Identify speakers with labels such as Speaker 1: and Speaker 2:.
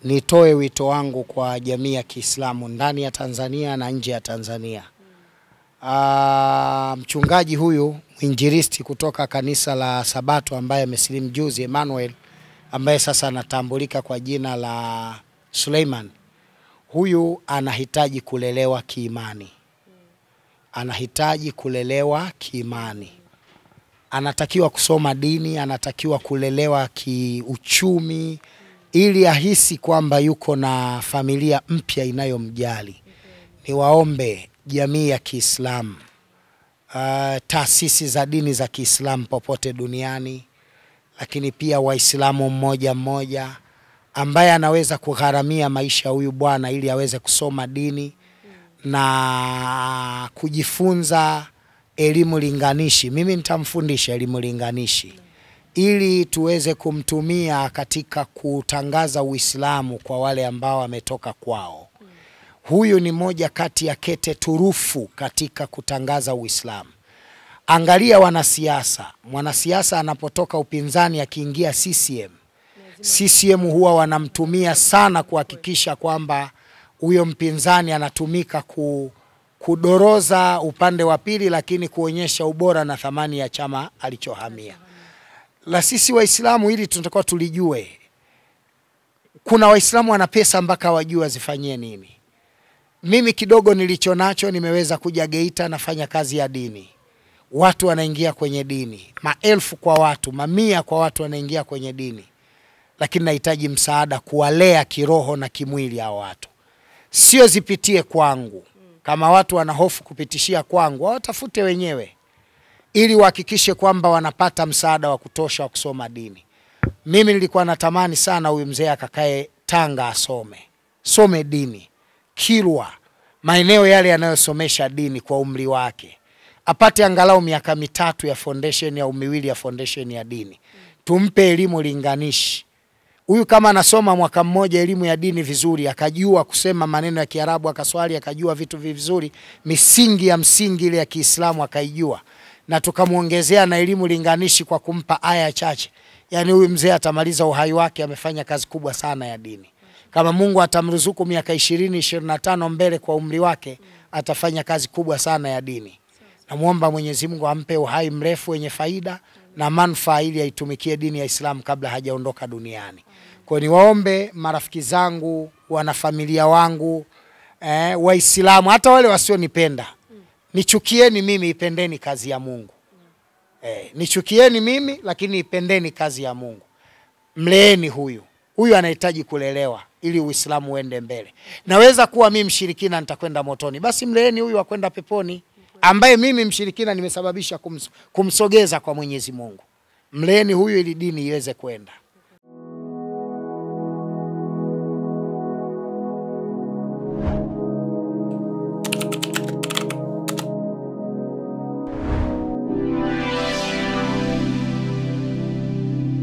Speaker 1: nitoe wito wangu kwa jamii ya Kiislamu ndani ya Tanzania na nje ya Tanzania. Ah, mchungaji huyu mwinjilisti kutoka kanisa la Sabato ambaye amesilimu juzi, Emmanuel, ambaye sasa anatambulika kwa jina la Suleiman, huyu anahitaji kulelewa kiimani, anahitaji kulelewa kiimani, anatakiwa kusoma dini, anatakiwa kulelewa kiuchumi, ili ahisi kwamba yuko na familia mpya inayomjali. Niwaombe jamii ya Kiislamu, uh, taasisi za dini za Kiislamu popote duniani, lakini pia Waislamu mmoja mmoja ambaye anaweza kugharamia maisha ya huyu bwana ili aweze kusoma dini na kujifunza elimu linganishi. Mimi nitamfundisha elimu linganishi ili tuweze kumtumia katika kutangaza Uislamu kwa wale ambao wametoka kwao. Huyu ni moja kati ya kete turufu katika kutangaza Uislamu. Angalia wanasiasa, mwanasiasa anapotoka upinzani akiingia CCM, CCM huwa wanamtumia sana kuhakikisha kwamba huyo mpinzani anatumika ku, kudoroza upande wa pili, lakini kuonyesha ubora na thamani ya chama alichohamia. La sisi Waislamu hili tunatakiwa tulijue. Kuna Waislamu wana pesa mpaka wajue wazifanyie nini. Mimi kidogo nilicho nacho, nimeweza kuja Geita, nafanya kazi ya dini, watu wanaingia kwenye dini, maelfu kwa watu, mamia kwa watu wanaingia kwenye dini, lakini nahitaji msaada kuwalea kiroho na kimwili hao watu, sio zipitie kwangu. Kama watu wana hofu kupitishia kwangu, wawatafute wenyewe ili wahakikishe kwamba wanapata msaada wa kutosha wa kusoma dini. Mimi nilikuwa natamani sana huyu mzee akakae Tanga asome some dini Kilwa, maeneo yale yanayosomesha dini kwa umri wake, apate angalau miaka mitatu ya foundation au miwili ya foundation ya dini, tumpe elimu linganishi. Huyu kama anasoma mwaka mmoja elimu ya dini vizuri, akajua kusema maneno ya Kiarabu, akaswali, akajua vitu vizuri, misingi ya msingi ile ya Kiislamu akaijua, na tukamwongezea na elimu linganishi kwa kumpa aya chache, yani huyu mzee atamaliza uhai wake amefanya kazi kubwa sana ya dini kama Mungu atamruzuku miaka ishirini ishirini na tano mbele kwa umri wake, atafanya kazi kubwa sana ya dini. Namwomba Mwenyezi Mungu ampe uhai mrefu wenye faida na manufaa, ili aitumikie dini ya Islamu kabla hajaondoka duniani. Kwa niwaombe marafiki zangu, wanafamilia wangu, eh, Waislamu, hata wale wasionipenda, nichukieni mimi, ipendeni kazi ya Mungu. Eh, nichukieni mimi, lakini ipendeni kazi ya Mungu. Mleeni huyu huyu anahitaji kulelewa ili Uislamu uende mbele. Naweza kuwa mimi mshirikina nitakwenda motoni, basi mleeni huyu akwenda peponi, ambaye mimi mshirikina nimesababisha kums, kumsogeza kwa Mwenyezi Mungu. Mleeni huyu ili dini iweze kwenda.